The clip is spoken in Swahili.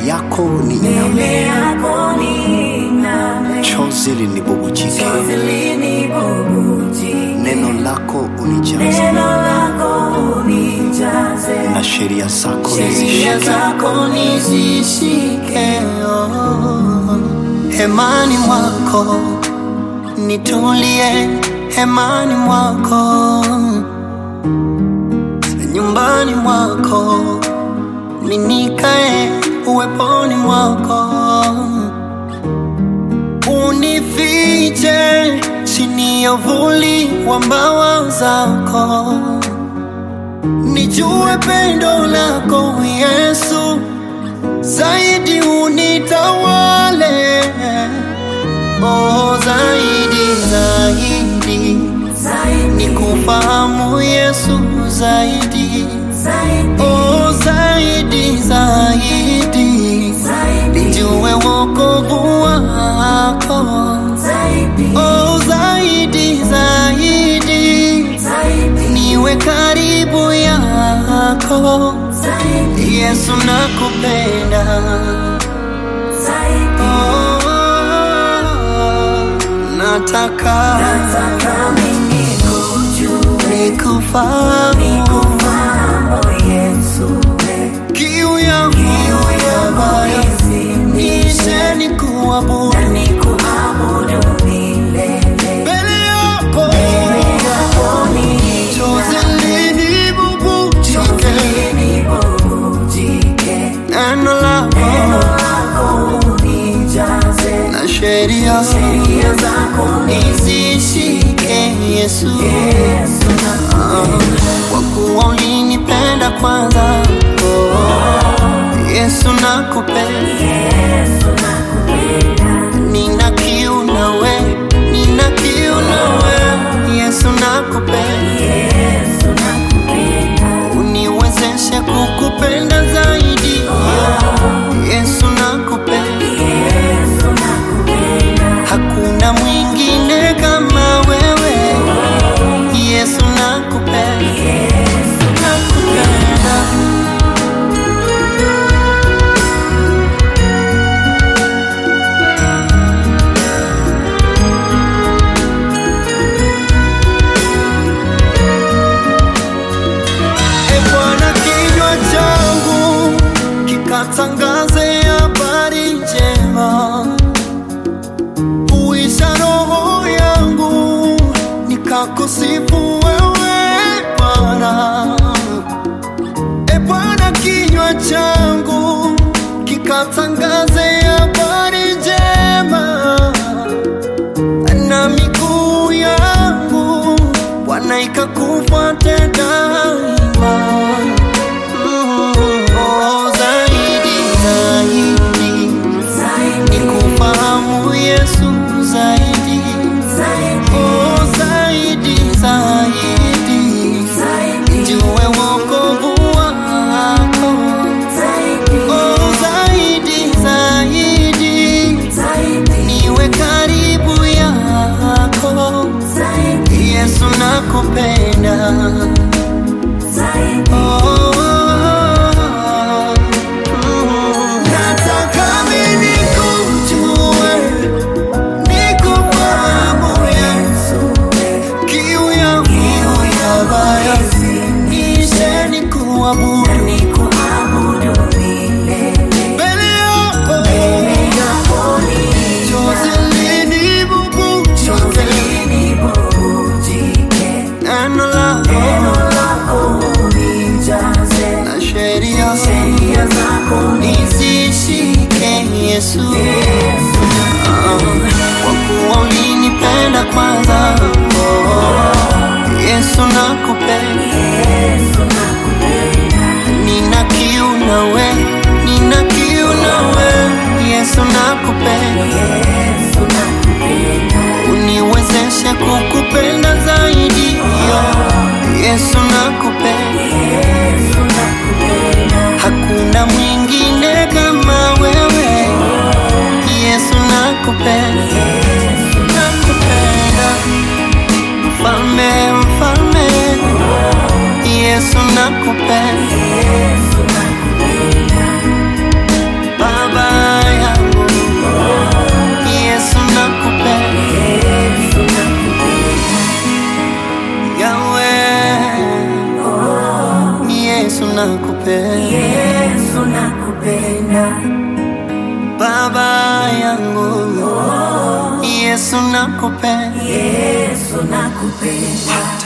yako ni mbele yako ning'ame, chozi linibubujike, chozi linibubujike, neno lako unijaze, neno lako unijaze, na sheria zako sheria nizishike. zako nizishike. oh. Hemani mwako nitulie, hemani mwako, nyumbani mwako ninikae, uweponi mwako unifiche chini ya uvuli wa mbawa zako, nijue pendo lako Yesu zaidi unitawale, oh, zaidi zaidi Zaidi, nikufahamu Yesu zaidi, zaidi, oh, zaidi zaidi zaidi, nijue wokovu wako, zaidi, oh, zaidi zaidi zaidi, niwe karibu yako zaidi, Yesu nakupenda zaidi. Oh, nataka Nataka mimi nikujue, nikufahamu nikufahamu Yesu, we. kiu yangu ya moyo nishe nikuabudu na nikuabudu milele. mbele yako Mbele yako ni chozi linibubujike linibubujike, neno lako neno lako unijaze, na sheria sheria zako nizishike Yesu Yesu nakupenda, kwa kuwa ulinipenda kwanza oh, Yesu nakupenda Yesu nakupenda, nina kiu nawe nina kiu nawe Yesu nakupenda Yesu nakupenda, uniwezeshe kukupenda zaidi Yesu nakupenda Yesu nakupenda, hakuna mwingine kama wewe Yesu nakupenda Yesu nakupenda E Bwana, kinywa changu kikatangaze habari njema, uisha roho yangu nikakusifu wewe Bwana. E Bwana, kinywa changu kikatangaze habari njema na miguu yangu Bwana ikakufuate daima. Mm, oh, zaidi zaidi zaidi, nikufahamu Yesu zaidi, zaidi, oh, zaidi zaidi zaidi, jue wokovu wako, zaidi, oh, zaidi zaidi zaidi, niwe karibu yako zaidi, Yesu nakupenda zaidi. oh, mm. Nataka mimi nikujue, nikufahamu Yesu, kiu yangu ya baya nishe nikuabudu mbele yako, chozi linibubujike, neno lako na sheria nizishike Yesu, Ah, kwa kuwa ulinipenda kwanza. Oh, Yesu nakupenda, nina kiu nawe, nina kiu nawe, Yesu nakupenda, uniwezeshe kukupenda zaidi. Yesu nakupenda, hakuna mwingine kama wewe. Yesu nakupenda, nakupenda, mfalme, mfalme, Yesu nakupenda, nakupenda Yesu nakupenda baba yangu Yesu nakupenda Yesu nakupenda